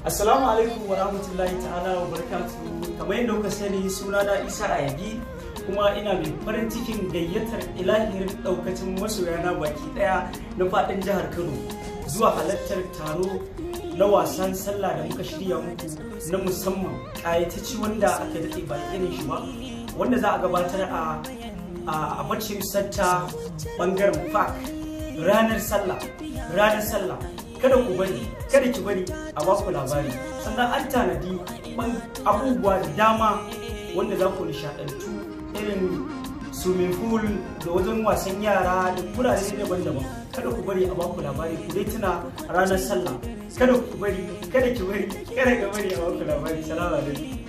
Assalamu alaikum wa rahmatullahi ta'ala wa barakatuhu kamar yadda kuka sani suna na Isa Ayagi kuma ina mai farin cikin gayyatar ilahirin daukacin masoyana baki daya na fadin jihar Kano zuwa halartar taro na wasan sallah da muka shirya muku na musamman kayatacci wanda aka daɗe ba irin shi ba wanda za a gabatar a a bacin satta bangaren park ranar sallah ranar sallah kada ku bari kada ki bari a baku labari sannan an tanadi abubuwa da dama wanda za ku nishadantu irin swimming pool da wajen wasan yara da kurare daban-daban kada ku bari a baku labari ku dai tuna ranar sallah kada ku bari kada ki bari kada ka bari a baku labari salamu alaikum